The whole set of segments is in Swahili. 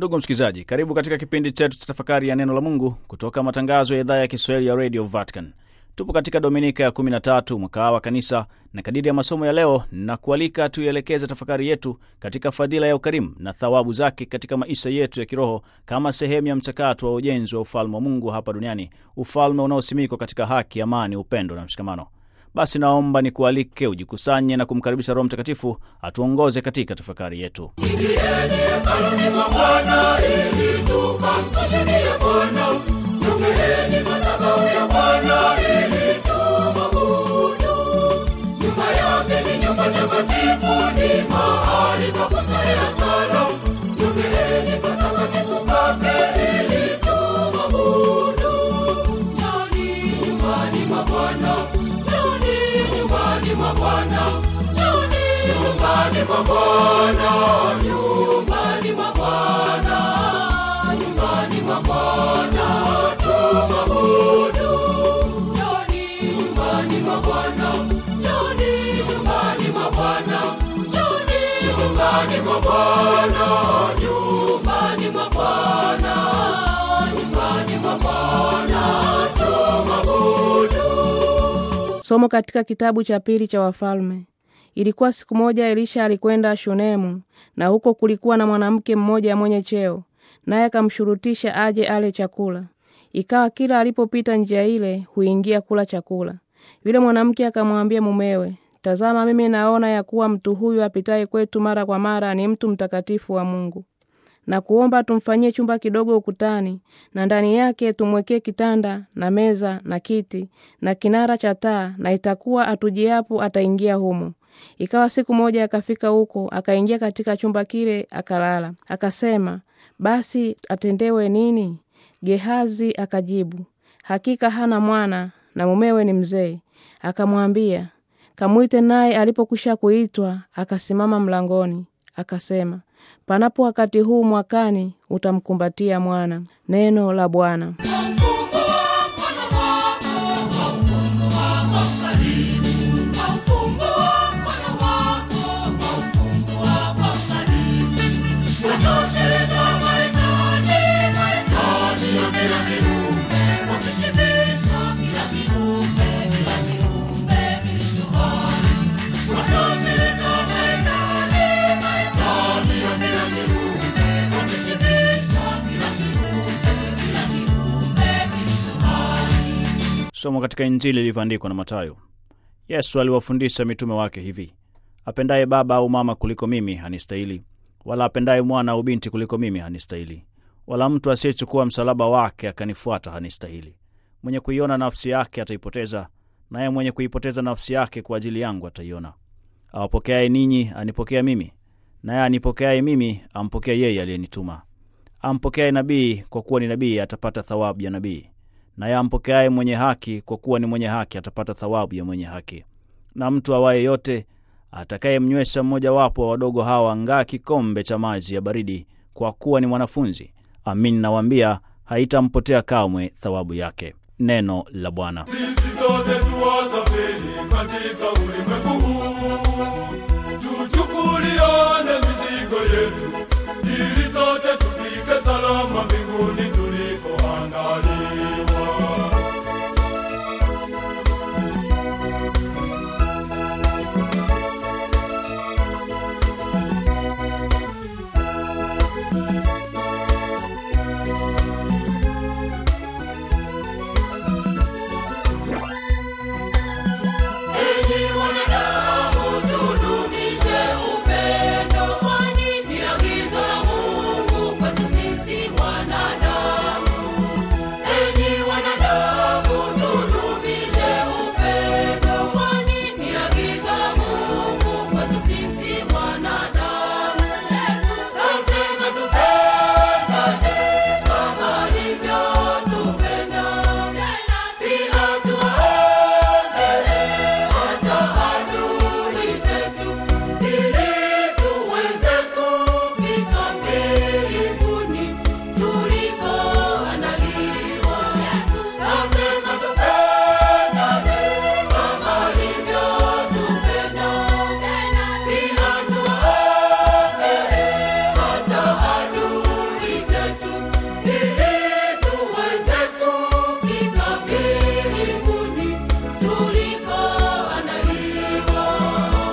Ndugu msikilizaji, karibu katika kipindi chetu cha tafakari ya neno la Mungu kutoka matangazo ya idhaa ya Kiswahili ya Radio Vatican. Tupo katika dominika ya 13 mwaka wa kanisa, na kadiri ya masomo ya leo na kualika tuielekeze tafakari yetu katika fadhila ya ukarimu na thawabu zake katika maisha yetu ya kiroho kama sehemu ya mchakato wa ujenzi wa ufalme wa Mungu hapa duniani, ufalme unaosimikwa katika haki, amani, upendo na mshikamano. Basi naomba nikualike ujikusanye na kumkaribisha Roho Mtakatifu atuongoze katika tafakari yetu. Ingieni hekaluni mwa Bwana ili tukamsujudie Bwana. Jongeeni madhabahu ya Bwana ili tumwabudu. Nyumba yake ni nyumba takatifu, ni mahali pa kutolea sala. Jongeeni patakatifu pake ili tumwabudu. Njoni nyumbani mwa Bwana, njoni nyumbani mwa Bwana, njoni nyumbani mwa Bwana, nyumbani mwa Bwana, nyumbani mwa Bwana tumwabudu. Njoni nyumbani mwa Bwana, njoni nyumbani mwa Bwana, njoni nyumbani mwa Bwana, nyumbani mwa Bwana, nyumbani mwa Bwana tumwabudu. Somo katika kitabu cha pili cha Wafalme. Ilikuwa siku moja Elisha alikwenda Shunemu, na huko kulikuwa na mwanamke mmoja mwenye cheo, naye akamshurutisha aje ale chakula. Ikawa kila alipopita njia ile huingia kula chakula. Yule mwanamke akamwambia mumewe, tazama, mimi naona ya kuwa mtu huyu apitaye kwetu mara kwa mara ni mtu mtakatifu wa Mungu na kuomba tumfanyie chumba kidogo ukutani, na ndani yake tumwekee kitanda na meza na kiti na kinara cha taa, na itakuwa atujiapo ataingia humo. Ikawa siku moja akafika huko, akaingia katika chumba kile, akalala. Akasema, basi atendewe nini? Gehazi akajibu, hakika hana mwana na mumewe ni mzee. Akamwambia, kamwite. Naye alipokwisha kuitwa, akasimama mlangoni, akasema, panapo wakati huu mwakani utamkumbatia mwana. Neno la Bwana. Somo katika Injili ilivyoandikwa na Mathayo. Yesu aliwafundisha mitume wake hivi: apendaye baba au mama kuliko mimi hanistahili, wala apendaye mwana au binti kuliko mimi hanistahili, wala mtu asiyechukua msalaba wake akanifuata hanistahili. Mwenye kuiona nafsi yake ataipoteza, naye mwenye kuipoteza nafsi yake kwa ajili yangu ataiona. Awapokeaye ninyi anipokea mimi, naye anipokeaye mimi ampokea yeye aliyenituma. Ampokeaye nabii kwa kuwa ni nabii atapata thawabu ya nabii naye ampokeaye mwenye haki kwa kuwa ni mwenye haki atapata thawabu ya mwenye haki. Na mtu awaye yote atakayemnywesha mmojawapo wa wadogo hawa ngaa kikombe cha maji ya baridi, kwa kuwa ni mwanafunzi, amin nawaambia, haitampotea kamwe thawabu yake. Neno la Bwana. Sisi sote tuwasafiri katika ulimwengu huu, tuchukuliane mizigo yetu, ili sote tufike salama mbinguni tulikoandaliwa. Enyi wana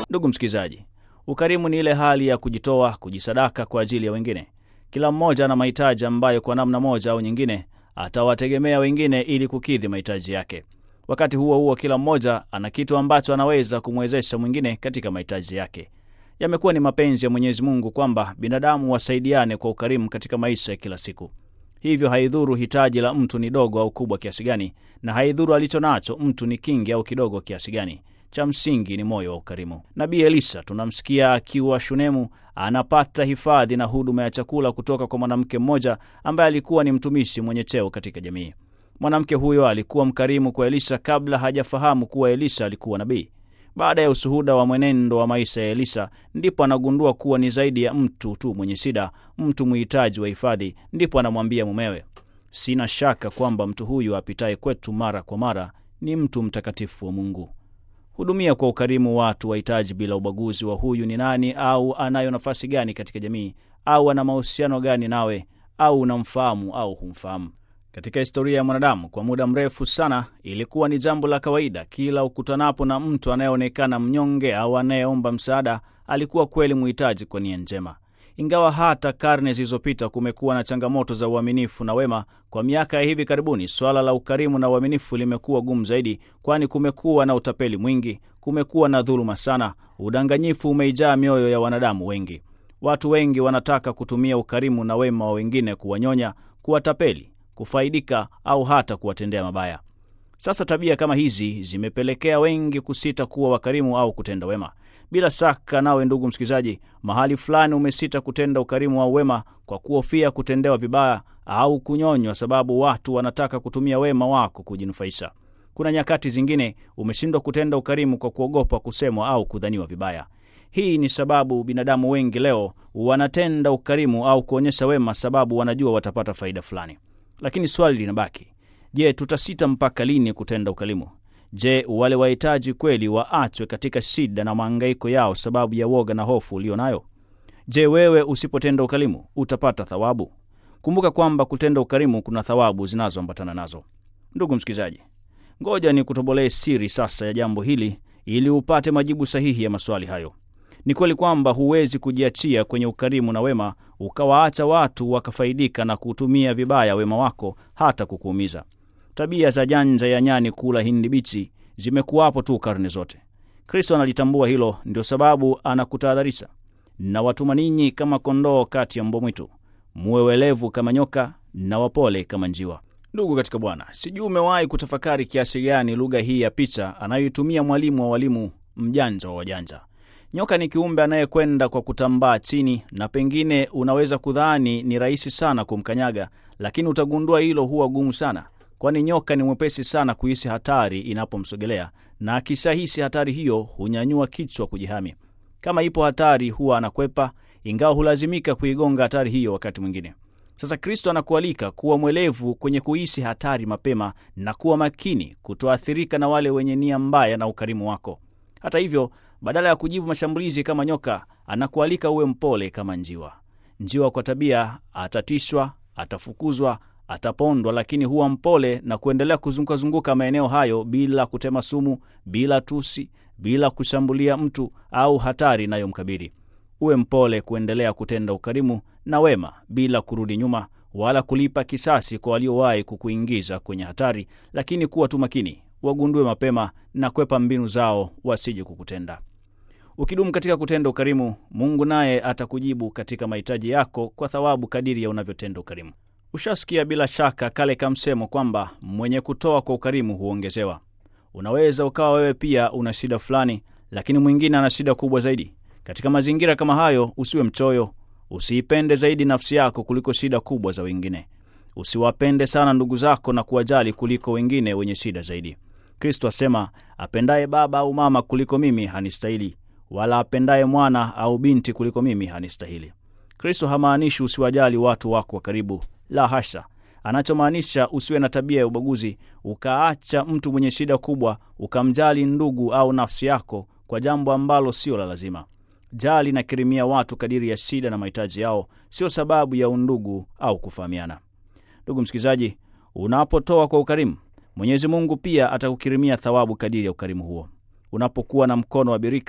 Ndugu msikilizaji, ukarimu ni ile hali ya kujitoa, kujisadaka kwa ajili ya wengine. Kila mmoja ana mahitaji ambayo kwa namna moja au nyingine atawategemea wengine ili kukidhi mahitaji yake. Wakati huo huo, kila mmoja ana kitu ambacho anaweza kumwezesha mwingine katika mahitaji yake. Yamekuwa ni mapenzi ya Mwenyezi Mungu kwamba binadamu wasaidiane kwa ukarimu katika maisha ya kila siku. Hivyo haidhuru hitaji la mtu ni dogo au kubwa kiasi gani, na haidhuru alicho nacho mtu ni kingi au kidogo kiasi gani. Cha msingi ni moyo wa ukarimu. Nabii Elisa tunamsikia akiwa Shunemu, anapata hifadhi na huduma ya chakula kutoka kwa mwanamke mmoja ambaye alikuwa ni mtumishi mwenye cheo katika jamii. Mwanamke huyo alikuwa mkarimu kwa Elisha kabla hajafahamu kuwa Elisha alikuwa nabii. Baada ya ushuhuda wa mwenendo wa maisha ya Elisa, ndipo anagundua kuwa ni zaidi ya mtu tu mwenye shida, mtu mhitaji wa hifadhi. Ndipo anamwambia mumewe, sina shaka kwamba mtu huyu apitaye kwetu mara kwa mara ni mtu mtakatifu wa Mungu. Hudumia kwa ukarimu watu wahitaji bila ubaguzi wa huyu ni nani au anayo nafasi gani katika jamii au ana mahusiano gani nawe au unamfahamu au humfahamu. Katika historia ya mwanadamu kwa muda mrefu sana, ilikuwa ni jambo la kawaida kila ukutanapo na mtu anayeonekana mnyonge au anayeomba msaada, alikuwa kweli mhitaji kwa nia njema. Ingawa hata karne zilizopita kumekuwa na changamoto za uaminifu na wema, kwa miaka ya hivi karibuni swala la ukarimu na uaminifu limekuwa gumu zaidi, kwani kumekuwa na utapeli mwingi, kumekuwa na dhuluma sana, udanganyifu umeijaa mioyo ya wanadamu wengi. Watu wengi wanataka kutumia ukarimu na wema wa wengine kuwanyonya, kuwatapeli kufaidika au hata kuwatendea mabaya. Sasa tabia kama hizi zimepelekea wengi kusita kuwa wakarimu au kutenda wema. Bila shaka, nawe ndugu msikilizaji, mahali fulani umesita kutenda ukarimu au wema kwa kuhofia kutendewa vibaya au kunyonywa, sababu watu wanataka kutumia wema wako kujinufaisha. Kuna nyakati zingine umeshindwa kutenda ukarimu kwa kuogopa kusemwa au kudhaniwa vibaya. Hii ni sababu binadamu wengi leo wanatenda ukarimu au kuonyesha wema, sababu wanajua watapata faida fulani. Lakini swali linabaki, je, tutasita mpaka lini kutenda ukarimu? Je, wale wahitaji kweli waachwe katika shida na maangaiko yao sababu ya woga na hofu ulio nayo? Je, wewe usipotenda ukarimu utapata thawabu? Kumbuka kwamba kutenda ukarimu kuna thawabu zinazoambatana nazo. Ndugu msikilizaji, ngoja ni kutobolee siri sasa ya jambo hili ili upate majibu sahihi ya maswali hayo. Ni kweli kwamba huwezi kujiachia kwenye ukarimu na wema ukawaacha watu wakafaidika na kutumia vibaya wema wako hata kukuumiza. Tabia za janja ya nyani kula hindi bichi zimekuwapo tu karne zote. Kristo analitambua hilo, ndio sababu anakutahadharisha, na watuma ninyi kama kondoo kati ya mbwa mwitu, muwe welevu kama nyoka na wapole kama njiwa. Ndugu katika Bwana, sijui umewahi kutafakari kiasi gani lugha hii ya picha anayoitumia mwalimu wa walimu, mjanja wa wajanja. Nyoka ni kiumbe anayekwenda kwa kutambaa chini, na pengine unaweza kudhani ni rahisi sana kumkanyaga, lakini utagundua hilo huwa gumu sana, kwani nyoka ni mwepesi sana kuhisi hatari inapomsogelea, na akishahisi hatari hiyo hunyanyua kichwa kujihami. Kama ipo hatari, huwa anakwepa, ingawa hulazimika kuigonga hatari hiyo wakati mwingine. Sasa Kristo anakualika kuwa mwelevu kwenye kuhisi hatari mapema na kuwa makini kutoathirika na wale wenye nia mbaya na ukarimu wako. Hata hivyo badala ya kujibu mashambulizi kama nyoka, anakualika uwe mpole kama njiwa. Njiwa kwa tabia atatishwa, atafukuzwa, atapondwa, lakini huwa mpole na kuendelea kuzungukazunguka maeneo hayo bila kutema sumu, bila tusi, bila kushambulia mtu au hatari inayomkabili. Uwe mpole kuendelea kutenda ukarimu na wema bila kurudi nyuma wala kulipa kisasi kwa waliowahi kukuingiza kwenye hatari, lakini kuwa tu makini, wagundue mapema na kwepa mbinu zao wasije kukutenda. Ukidumu katika kutenda ukarimu, Mungu naye atakujibu katika mahitaji yako kwa thawabu kadiri ya unavyotenda ukarimu. Ushasikia bila shaka kale kamsemo kwamba mwenye kutoa kwa ukarimu huongezewa. Unaweza ukawa wewe pia una shida fulani, lakini mwingine ana shida kubwa zaidi. Katika mazingira kama hayo, usiwe mchoyo, usiipende zaidi nafsi yako kuliko shida kubwa za wengine. Usiwapende sana ndugu zako na kuwajali kuliko wengine wenye shida zaidi. Kristo asema, apendaye baba au mama kuliko mimi hanistahili, wala apendaye mwana au binti kuliko mimi hanistahili. Kristo hamaanishi usiwajali watu wako wa karibu, la hasha. Anachomaanisha usiwe na tabia ya ubaguzi, ukaacha mtu mwenye shida kubwa ukamjali ndugu au nafsi yako kwa jambo ambalo sio la lazima. Jali na kirimia watu kadiri ya shida na mahitaji yao, sio sababu ya undugu au kufahamiana. Ndugu msikilizaji, unapotoa kwa ukarimu, Mwenyezi Mungu pia atakukirimia thawabu kadiri ya ukarimu huo. Unapokuwa na mkono wa birika,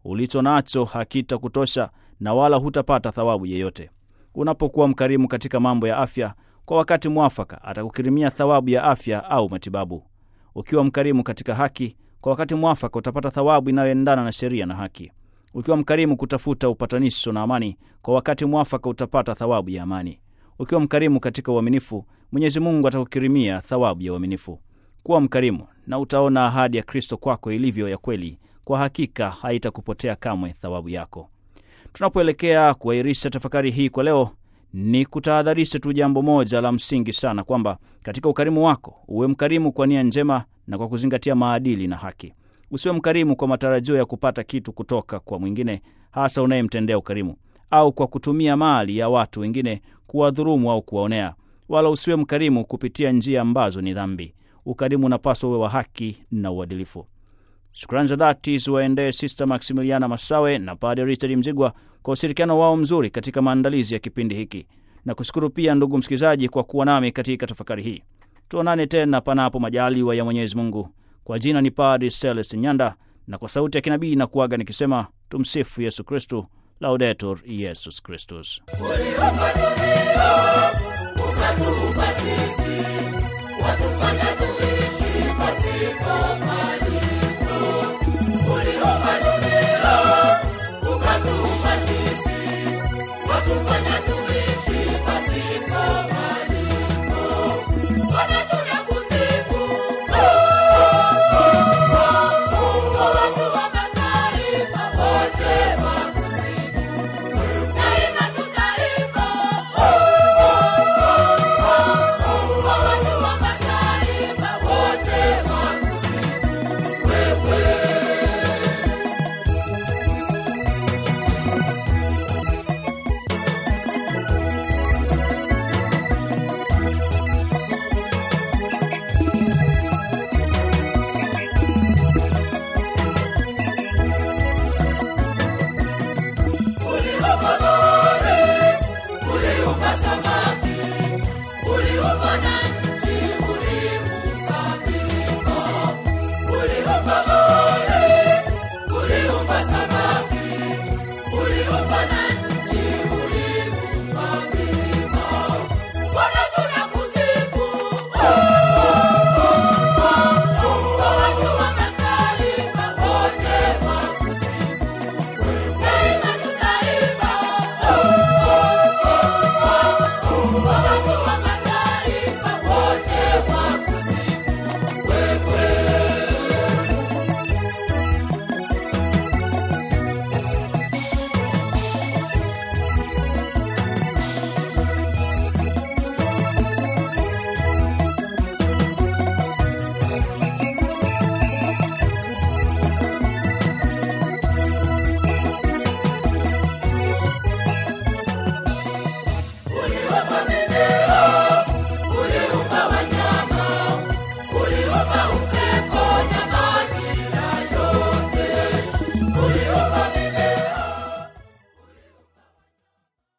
ulicho nacho hakitakutosha na wala hutapata thawabu yeyote. Unapokuwa mkarimu katika mambo ya afya, kwa wakati mwafaka atakukirimia thawabu ya afya au matibabu. Ukiwa mkarimu katika haki, kwa wakati mwafaka utapata thawabu inayoendana na sheria na haki. Ukiwa mkarimu kutafuta upatanisho na amani, kwa wakati mwafaka utapata thawabu ya amani. Ukiwa mkarimu katika uaminifu, Mwenyezi Mungu atakukirimia thawabu ya uaminifu. Kuwa mkarimu na utaona ahadi ya Kristo kwako ilivyo ya kweli. Kwa hakika haitakupotea kamwe thawabu yako. Tunapoelekea kuahirisha tafakari hii kwa leo, ni kutahadharisha tu jambo moja la msingi sana, kwamba katika ukarimu wako uwe mkarimu kwa nia njema na kwa kuzingatia maadili na haki. Usiwe mkarimu kwa matarajio ya kupata kitu kutoka kwa mwingine, hasa unayemtendea ukarimu, au kwa kutumia mali ya watu wengine kuwadhurumu au kuwaonea. Wala usiwe mkarimu kupitia njia ambazo ni dhambi. Ukarimu unapaswa uwe wa haki na uadilifu. Shukrani za dhati ziwaendee Sister Maximiliana Masawe na Padre Richard Mzigwa kwa ushirikiano wao mzuri katika maandalizi ya kipindi hiki, na kushukuru pia ndugu msikilizaji kwa kuwa nami katika tafakari hii. Tuonane tena panapo majaliwa ya Mwenyezi Mungu. Kwa jina ni Padre Celest Nyanda, na kwa sauti ya kinabii na kuaga nikisema tumsifu Yesu Kristu, Laudetur Yesus Kristus. Uliumba dunia ukatuumba sisi